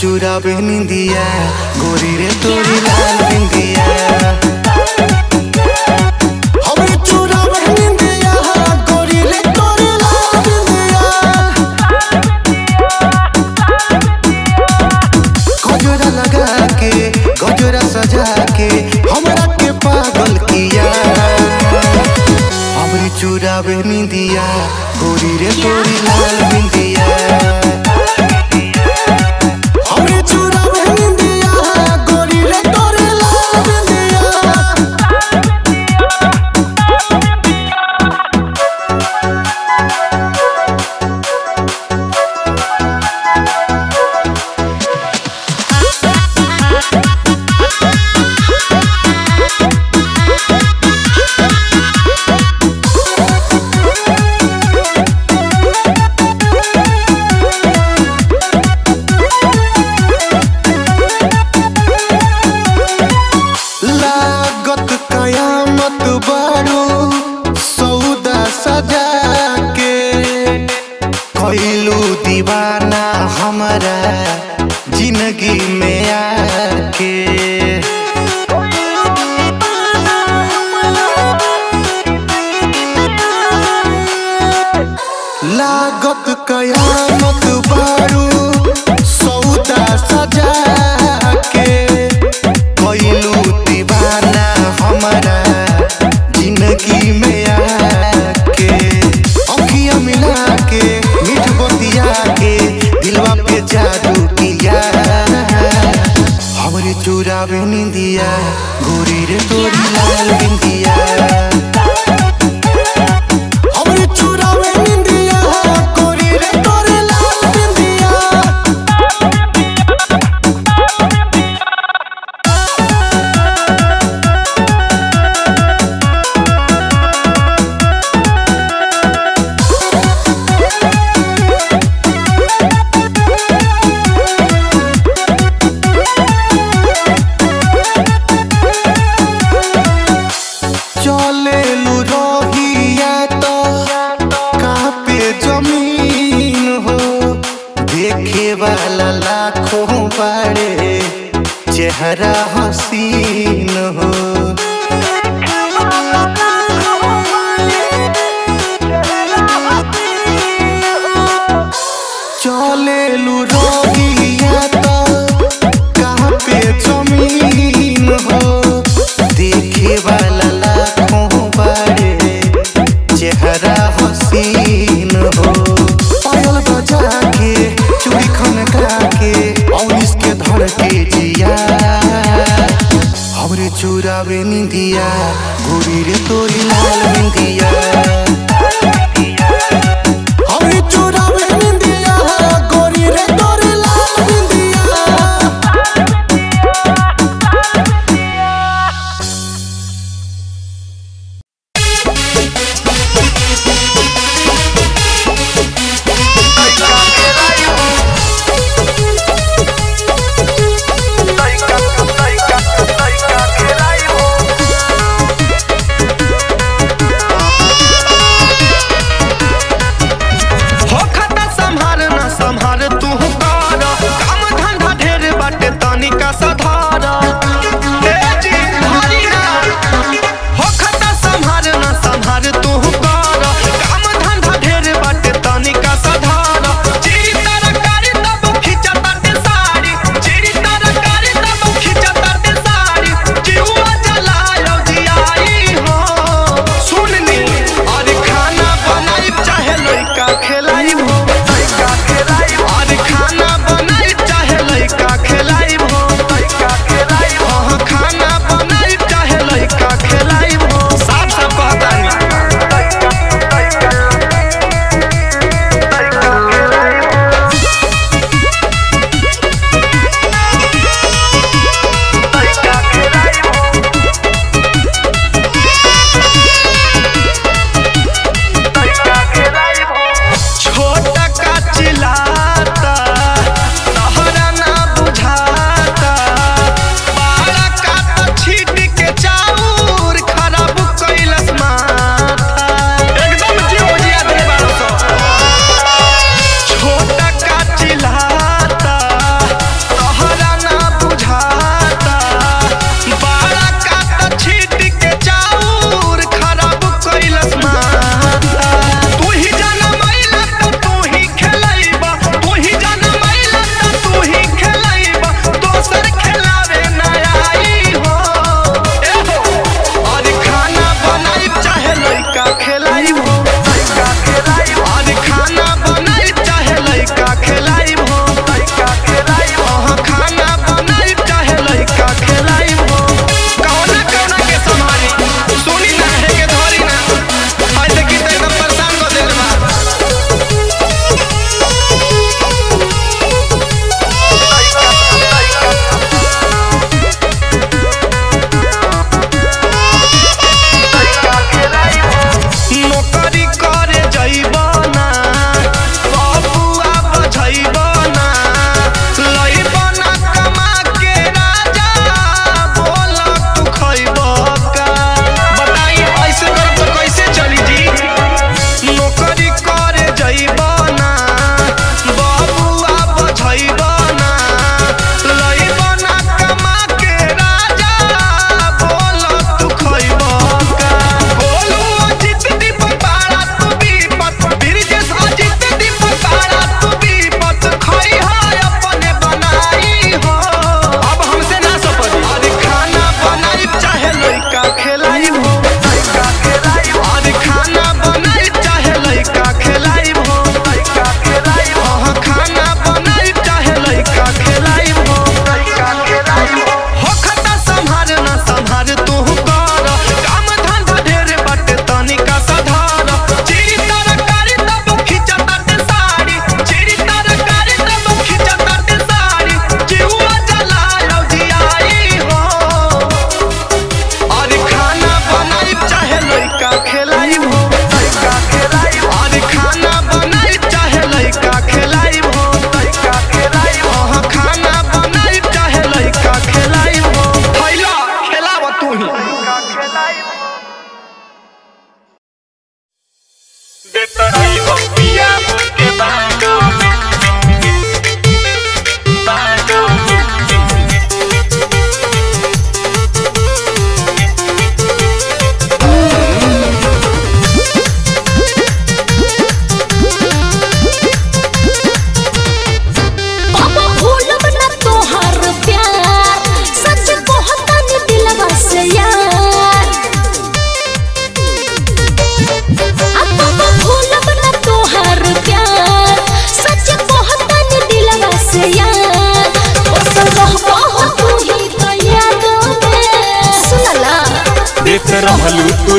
चुरावे निंदिया गोरी रे तोरी लाल बिंदिया हमरे चुरावे निंदिया गोरी रे तोरी लाल बिंदिया गजरा लगा के गजरा सजा के हमरा के पागल किया हमरे चुरावे निंदिया गोरी रे तोरी लाल बिंदिया हमरे चुरावे निंदिया गोरी रे तोरी लाल बिंदिया लागत कयामत बारू सौदा सजा के कैलू दीवाना हमारा जिंदगी में आके लागत कयामत बारू सौदा सजा के कैलू दीवाना हमारा जिंदगी में आके अखियां मिला के मीठ बतिया के दिलवा पे जादू किया हमरे चुरावे निंदिया गोरी रे तोरी लाल बिंदिया हमरे चुरावे निंदिया गोरी रे तोरी लाल बिंदिया चले लू रोहिया तो कहाँ पे जमीन हो देखे वाला लाखों बड़े चेहरा हसीन हो चले लू रोहिया तो कहाँ पे जमीन हो देखे वाला लाखों बड़े चेहरा हसीन हो पायल बजा के चूड़ी खनका के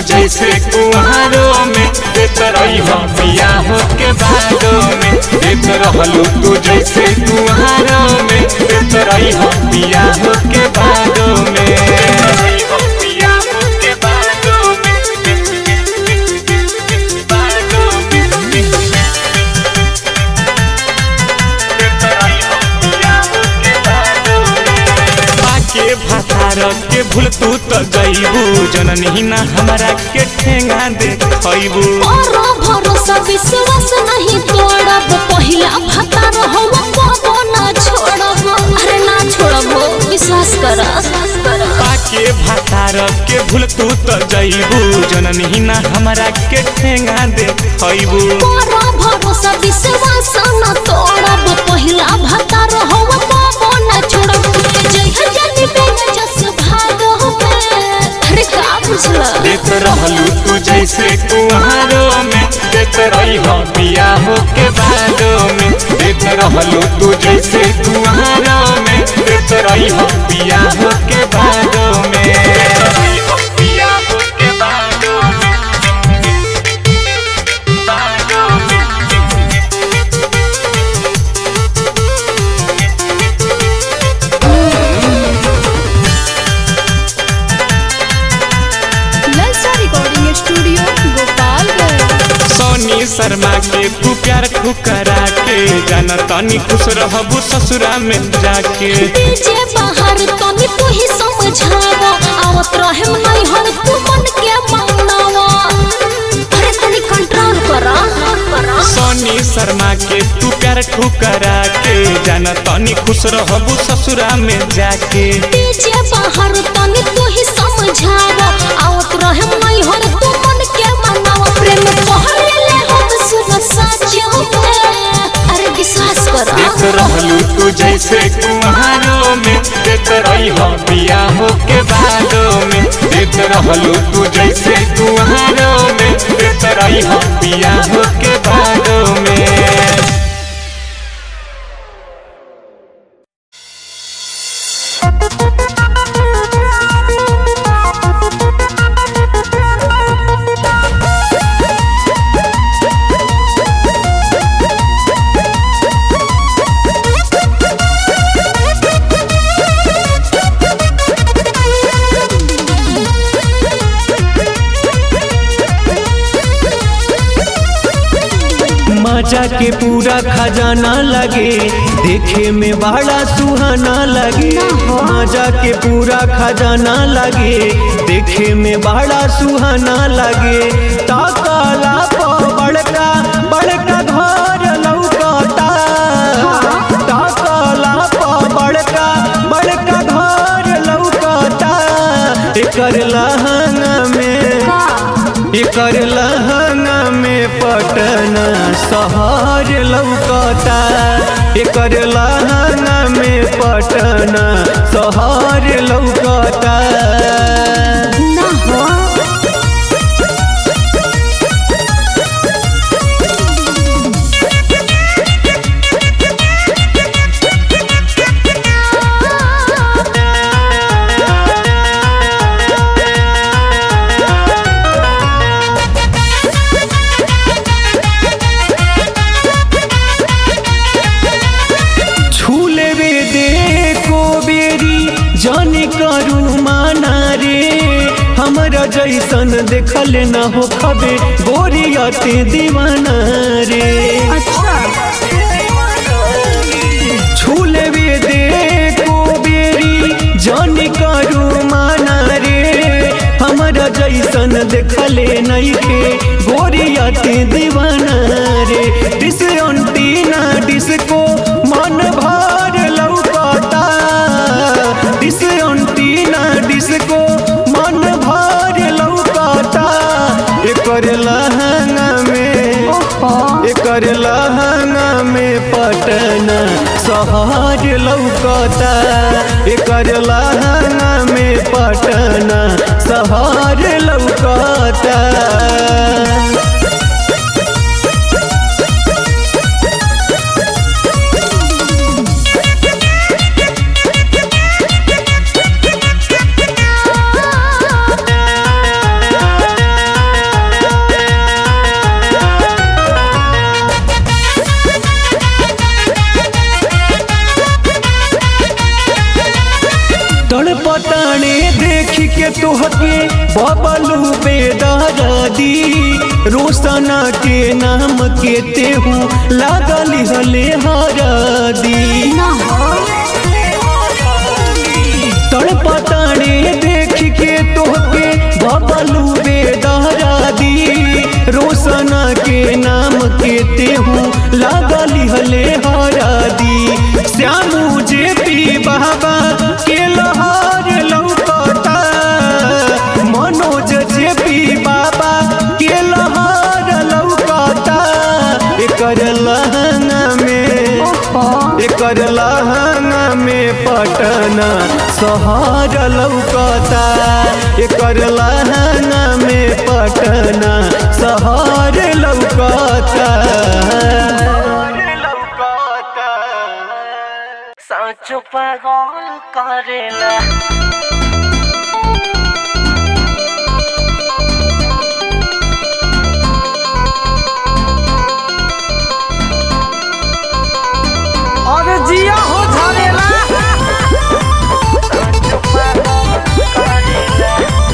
जैसे कुहारों में देत रही हो पिया हो के बादों में देत रहलू तू जैसे कुहारों में देत रही हो पिया हो के बादों में पिया हो के बादों के भातार के भूल तू तो गईबू जननी ना हमरा के ठेंगा दे खईबू और भरोसा विश्वास नहीं तोड़ब पहिला भतार हम कबो ना छोड़ब अरे ना छोड़ब विश्वास कर पाके भातार के भूल तू तो गईबू जननी ना हमरा के ठेंगा दे खईबू और भरोसा विश्वास न तोड़ब पहिला भतार हम कबो ना छोड़ब जय जनी बेच जस भागो अरे का बुझला देत रहलू तू जैसे कुहारों में देत रही हो पिया हो के बादों में देत रहलू तू जैसे कुहारों में देत रही हो पिया हो के बादों में पिया हो के बादों में बादों में ललचा रिकॉर्डिंग स्टूडियो गोपालगंज सोनी शर्मा के तू प्यार ठुकरा के जाना तनी खुश रहबू ससुरा में जाके डीजे बाहर तनी तू ही समझावा आवत रहे नहीं हर तू मन के मांगनावा अरे तनी कंट्रोल करा सोनी शर्मा के तू प्यार ठुकरा के जाना तनी खुश रहबू ससुरा में जाके डीजे बाहर तनी तू ही समझावा आवत रहे नहीं हर तू मन के मांगनावा प्रेम पहरे ले हम सुन साचियो अरे विश्वास करा देख रहलू तू जैसे कुहारों में देख रही हो पिया हो के बादों में देख रहलू तू जैसे कुहारों में देख रही हो पिया हो के बादों में मजा के पूरा खजाना लगे देखे में बड़ा सुहाना लगे मजा के पूरा खजाना लगे देखे में बड़ा सुहाना लगे ताकाला प बड़का बड़का घर लौकता ताकाला प बड़का बड़का घर लौकता एकर लहंगा में एकर लहंगा में पटना शहर लौकता एकर लहंगा में पटना शहर लौकता ना हो छूले रे दे को बेरी जाने करू माना रे हमरा जैसन देखल न हो खबे गोरियते दीवाना रे छूले वे दे को बेरी जाने करू माना रे हमरा जैसन देखले नहीं के गोरियते दीवाना रे डिस अंटीना डिस्को मन भर लौकता डिस अंटीना डिस्को मन भर लौकता एकर लहंगा में एकर लहंगा में पटना शहर लौकता एकर लहंगा में पटना शहर लौकता बबलू बेदरदी रोशना के नाम के तेहू लागल हले हरदी ना तड़पताने देख के तोहके बबलू बेदरदी रोशना के नाम के तेहू लागल हले हरदी श्यामू जे पी बाबा के लहर लौकता मनोज जे पी बाबा के लहर लौकता एकर लहंगा में एकर लहंगा में पटना शहर लौकता एकर लहंगा में पटना शहर लौकता साँचो पागल करेला अरे जिया हो झरेला साँचो पागल करेला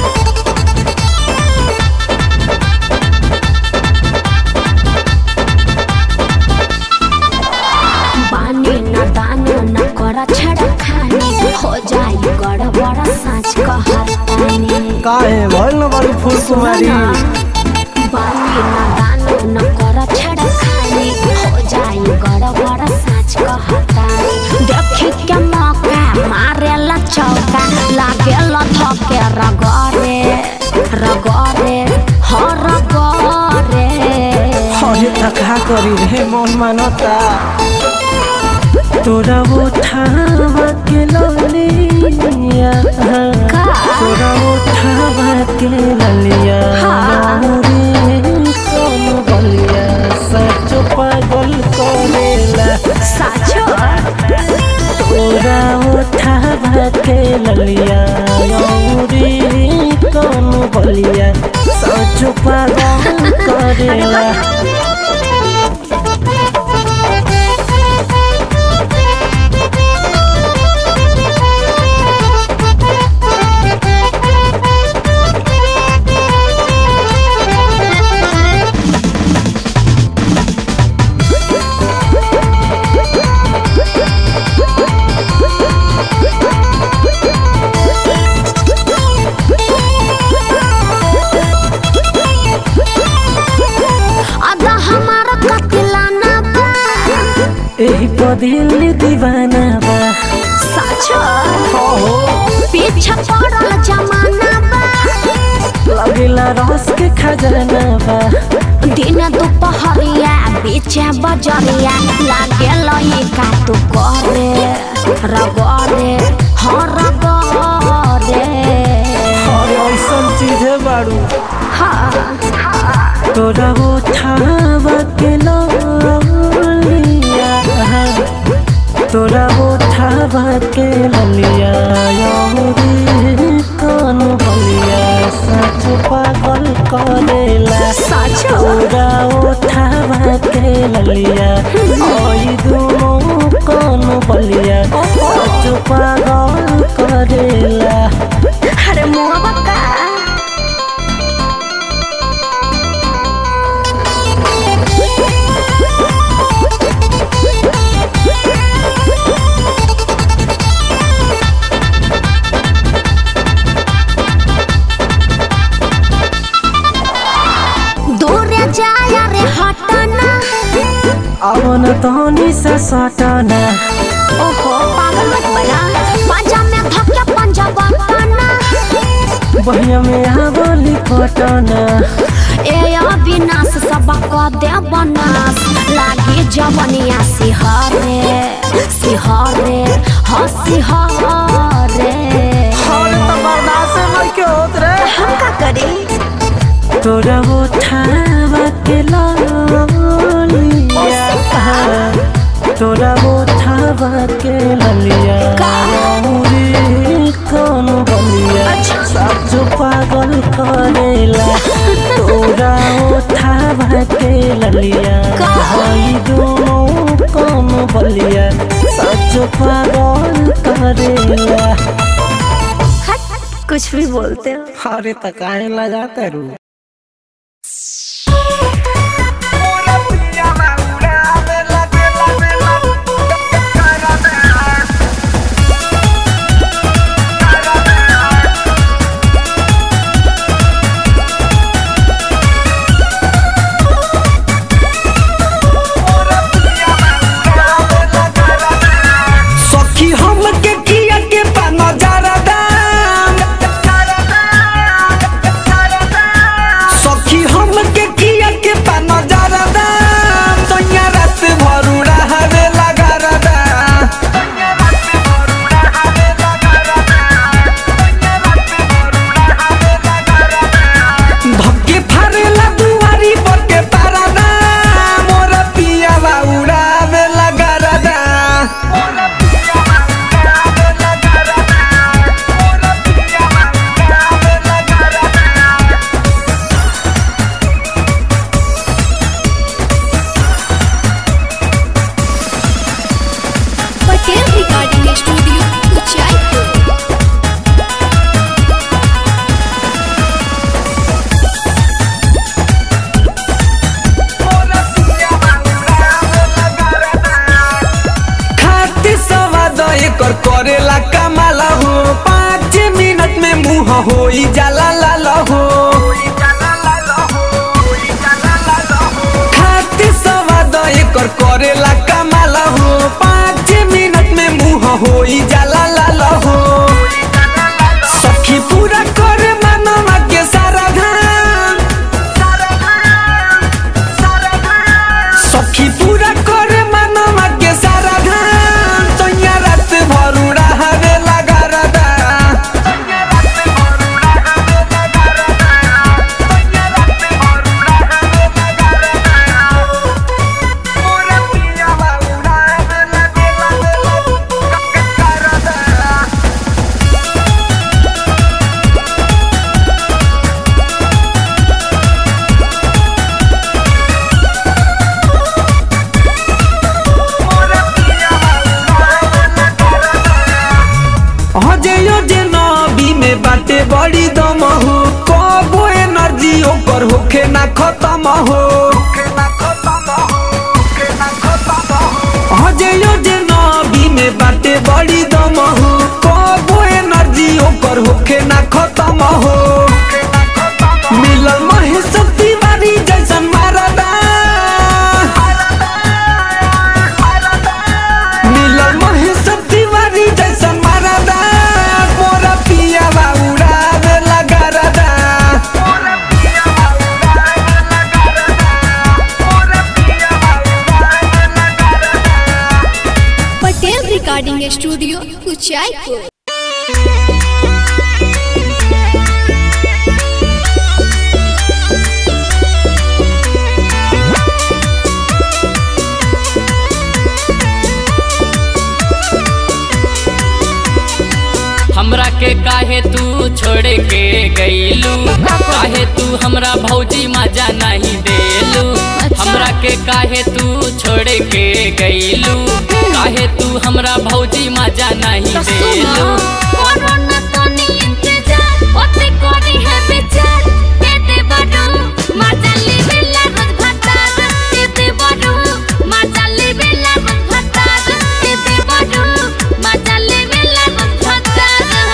बानी न दानो न कर छड़ा खाने हो जाई गड़बड़ साँच कहतानी काहे भइल न बारू फूल कुमारी बानी न दानो न कर छड़ा खाने हो जाई गड़बड़ साँच कहतानी देखी के मौका मारेला चौका लागेला धके रगरे रगरे हो रगरे अरे तका करी रे मन मानता तोरा उठावा के ललिया का? तोरा उठावा के ललिया हाँ। रे सोन बलिया सच पागल करेला साचो तोरा उठावा के ललिया रे कौन बलिया सच पागल करेला अदा हमारा कतिलाना बा एही पदिल दीवाना बा साचो पीछे पड़ल जमाना बा लगेला रस के खजाना बा दिन दोपहरिया बीच बजरिया लागे लई का तू करे रगरे हो रगरे और ऐसन चीज बाड़ू हाँ तोरा उठावा के ललिया तोरा उठावा के ललिया रे कौन बलिया सच पागल करेला साचो तोरा उठावा के ललिया ओई दुनो कौन बलिया सच पागल करेला अरे मुआ बका दूर जाया रे हटना अवन तहनी से सटना ओहो पागल मत बना पंजा में धक्के पंजा बना बहिया में आवली पटना ए अविनाश सबक दे बनास लागे जवनिया सिहरे सिहरे ह सिहरे हम का करी तोरा उठावा के ललिया तोरा उठावा के ललिया रे कौन बलिया सब पागल करेला तोरा उठावा के ललिया भाई दोनों कौन बलिया सच पागल करेला कुछ भी बोलते हो अरे तो काहे लगाते रू सखी हम के किया के पा नजारा दाम सखी हम के किया के पा नजारा दाम सोनिया रात भरू रहवे लगा रदा धक्के फारेला दुआरी पर के पारा दाम मोर पिया उड़ावे लगा रदा पटेल रिकॉर्डिंग स्टूडियो उचाईपुर खाती सवाद एकर करेला कमाला हो पाँच मिनट में मुंह हो जाला लाल हो खाती सवाद एकर करेला कमाला हो पाँच मिनट में मुंह हो जाला लाल हो सखी पूरा करे मनवा के सारा धाम सखी पूरा करे मनवा के सारा धाम सोनिया रात भरू रहवे लगा रदा हजयो जे नबी में बाटे बड़ी दम हो कबो एनर्जी ओकर होखे ना खत्म हो हजयो जे नबी में बाटे बड़ी दम हो कबो एनर्जी ओकर होखे ना खत्म हो मिलल महेश तिवारी जैसन मारदा मिलल महेश तिवारी जैसन मारदा मोरा पिया उड़ावे लगा रदा पटेल रिकॉर्डिंग स्टूडियो उचाईपुर हमरा के काहे तू छोड़ के गईलू काहे तू हमरा भौजी मजा नहीं देलू हमरा के काहे तू छोड़ के गईलू काहे तू हमरा भौजी मजा नहीं देलू कोरोना तो नहीं इंतजार ओते कोरी है बेचार दे दे बड़ू मजा ले बेला रोज भतार दे दे बड़ू मजा ले बेला रोज भतार दे दे बड़ू मजा ले बेला रोज भतार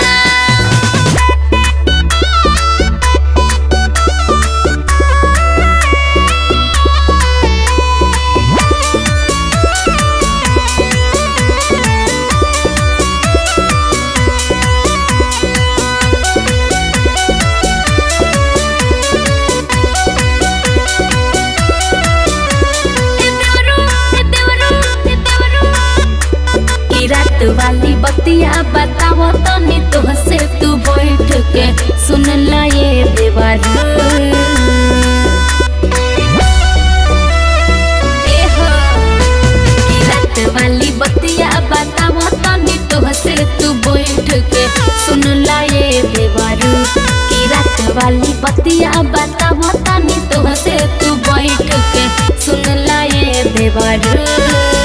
की रात वाली बतिया बताओ तनी तुहसे तू बैठ के सुन ला ये देवारू ए हो, की रात वाली बतिया बताओ तनी तुहसे तू बैठ के सुन ला ये देवारू की रात वाली बतिया बताओ तनी तुहसे तू बैठ के सुन ला ये देवारू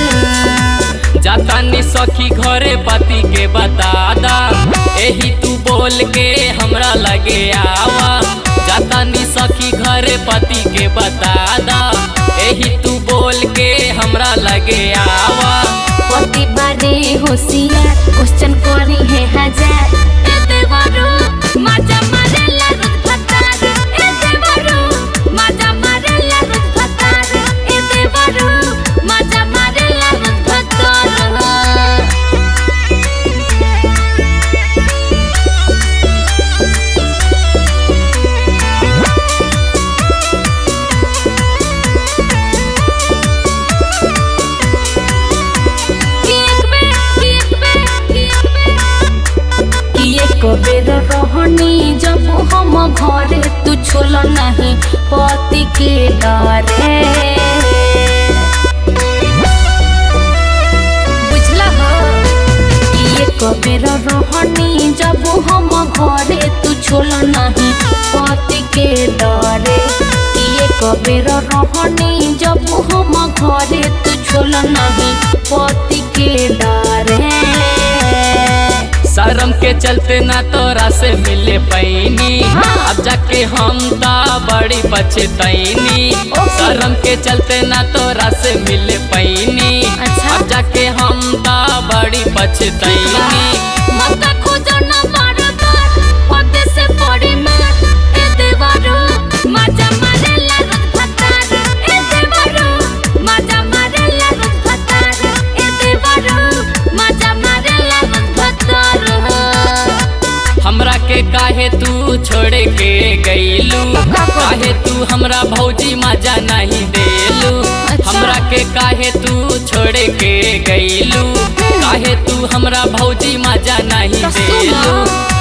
जातानी सखी घरे पति के बता दा एही तू बोल के हमरा लगे आवा जाता नी सखी घरे पति के बता दा एही तू बोल के हमरा लगे आवा पति बारे होशियार क्वेश्चन करी है हजार ए देवरो मजा मारेला रुत फतार ए देवरो मजा मारेला रुत फतार ए देवरो मजा मारेला रुत फतार बेर रहनी जब हम घरे तू छोल नहीं पति के डरे बुझला हो एक बेर रहनी जब हम घरे तू छोल नहीं पति के डरे एक बेर रहनी जब हम घरे तू छोल नहीं पति के डरे शर्म के चलते ना तोरा से मिले पैनी अब जाके हम ता बड़ी पछतैनी शर्म के चलते ना तोरा से मिले पैनी अच्छा। अब जाके हम ता बड़ी पछतैनी मत खोजो ना बार बार पते से पड़ी मार ए देवरो मजा मारेला रुत फतार ए देवरो मजा मारेला रुत फतार ए देवरो मजा मारेला रुत फतार हमरा के काहे तू छोड़ के गईलू काहे तू हमरा भौजी मजा नहीं देलू हमरा के काहे तू छोड़ के गईलू काहे तू हमरा भौजी मजा नहीं तो सुनो। देलू